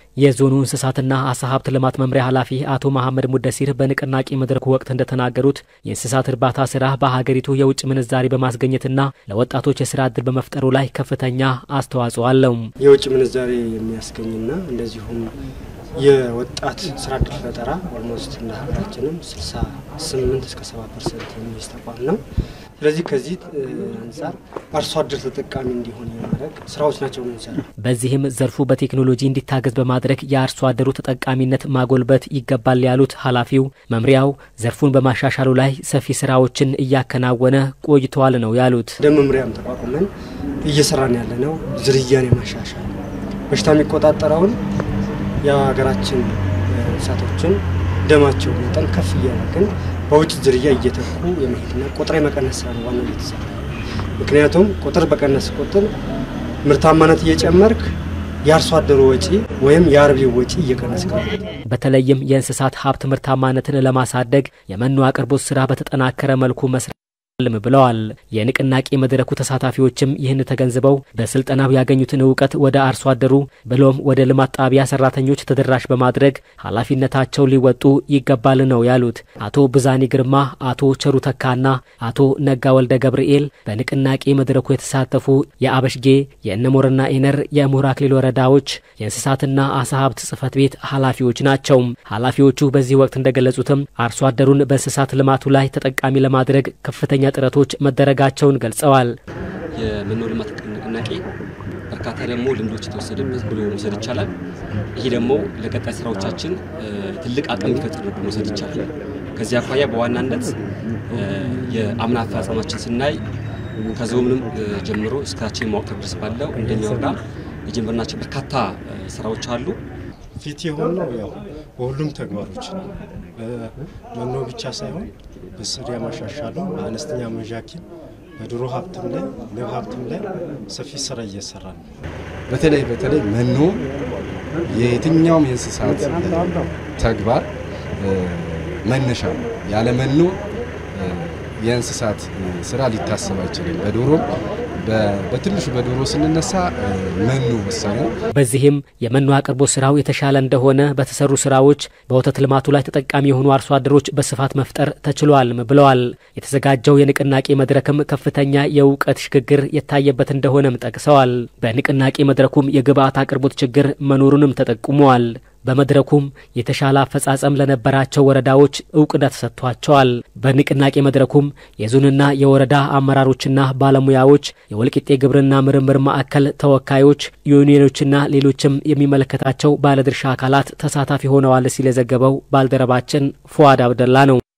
የዞኑ እንስሳትና አሳ ሀብት ልማት መምሪያ ኃላፊ አቶ መሐመድ ሙደሲር በንቅናቄ መድረኩ ወቅት እንደተናገሩት የእንስሳት እርባታ ስራ በሀገሪቱ የውጭ ምንዛሪ በማስገኘትና ለወጣቶች የስራ እድል በመፍጠሩ ላይ ከፍተኛ አስተዋጽኦ አለው። የውጭ ምንዛሬ የሚያስገኝና እንደዚሁም የወጣት ስራ እድል ፈጠራ ኦልሞስት እንደ ሀገራችንም 68 እስከ 70 ፐርሰንት የሚይዝ ተቋም ነው። ስለዚህ ከዚህ አንጻር አርሶ አደር ተጠቃሚ እንዲሆን የማድረግ ስራዎች ናቸው ምንሰራ። በዚህም ዘርፉ በቴክኖሎጂ እንዲታገዝ በማድረግ የአርሶ አደሩ ተጠቃሚነት ማጎልበት ይገባል ያሉት ኃላፊው መምሪያው ዘርፉን በማሻሻሉ ላይ ሰፊ ስራዎችን እያከናወነ ቆይተዋል ነው ያሉት። እንደ መምሪያም ተቋቁመን እየሰራን ያለ ነው ዝርያን የማሻሻል በሽታ የሚቆጣጠረውን የሀገራችን እንስሳቶችን ደማቸው መጠን ከፍ እያደረግን በውጭ ዝርያ እየተኩ የመሄድና ቁጥር የመቀነስ ስራ ነው ዋናው እየተሰራ። ምክንያቱም ቁጥር በቀነስ ቁጥር ምርታማነት እየጨመርክ የአርሶ አደሩ ወጪ ወይም የአርቢው ወጪ እየቀነስ በተለይም የእንስሳት ሀብት ምርታማነትን ለማሳደግ የመኖ አቅርቦት ስራ በተጠናከረ መልኩ መስራት ልም ብለዋል። የንቅናቄ መድረኩ ተሳታፊዎችም ይህን ተገንዝበው በስልጠናው ያገኙትን እውቀት ወደ አርሶ አደሩ ብሎም ወደ ልማት ጣቢያ ሰራተኞች ተደራሽ በማድረግ ኃላፊነታቸው ሊወጡ ይገባል ነው ያሉት። አቶ ብዛኒ ግርማ፣ አቶ ቸሩ ተካና አቶ ነጋ ወልደ ገብርኤል በንቅናቄ መድረኩ የተሳተፉ የአበሽጌ የእነሞርና ኢነር የምሁር አክሊል ወረዳዎች የእንስሳትና አሳ ሀብት ጽህፈት ቤት ኃላፊዎች ናቸው። ኃላፊዎቹ በዚህ ወቅት እንደገለጹትም አርሶ አደሩን በእንስሳት ልማቱ ላይ ተጠቃሚ ለማድረግ ከፍተኛ ጥረቶች መደረጋቸውን ገልጸዋል። የመኖ ልማት ንቅናቄ በርካታ ደግሞ ልምዶች የተወሰደበት ብሎ መውሰድ ይቻላል። ይህ ደግሞ ለቀጣይ ስራዎቻችን ትልቅ አቅም የሚፈጥር ብሎ መውሰድ ይቻላል። ከዚህ አኳያ በዋናነት የአምና አፈጻጸማችን ስናይ ከዞንም ጀምሮ እስካችን ማወቅ ድረስ ባለው እንደኛ ወረዳ የጀመርናቸው በርካታ ስራዎች አሉ። ፊት የሆነው ያው በሁሉም ተግባሮች ነው። በመኖ ብቻ ሳይሆን በስሪያ ማሻሻሉ በአነስተኛ መዣኪን በዶሮ ሀብትም ላይ ንብ ሀብትም ላይ ሰፊ ስራ እየሰራ ነው። በተለይ በተለይ መኖ የየትኛውም የእንስሳት ተግባር መነሻ ነው። ያለ መኖ የእንስሳት ስራ ሊታሰብ አይችልም። በዶሮም በትንሹ በዶሮ ስንነሳ መኖ ወሳኝ ነው። በዚህም የመኖ አቅርቦት ስራው የተሻለ እንደሆነ በተሰሩ ስራዎች በወተት ልማቱ ላይ ተጠቃሚ የሆኑ አርሶ አደሮች በስፋት መፍጠር ተችሏልም ብለዋል። የተዘጋጀው የንቅናቄ መድረክም ከፍተኛ የእውቀት ሽግግር የታየበት እንደሆነም ጠቅሰዋል። በንቅናቄ መድረኩም የግብአት አቅርቦት ችግር መኖሩንም ተጠቁመዋል። በመድረኩም የተሻለ አፈጻጸም ለነበራቸው ወረዳዎች እውቅና ተሰጥቷቸዋል። በንቅናቄ መድረኩም የዞንና የወረዳ አመራሮችና ባለሙያዎች፣ የወልቂጤ ግብርና ምርምር ማዕከል ተወካዮች፣ ዩኒየኖችና ሌሎችም የሚመለከታቸው ባለድርሻ አካላት ተሳታፊ ሆነዋል ሲል የዘገበው ባልደረባችን ፉአድ አብደላ ነው።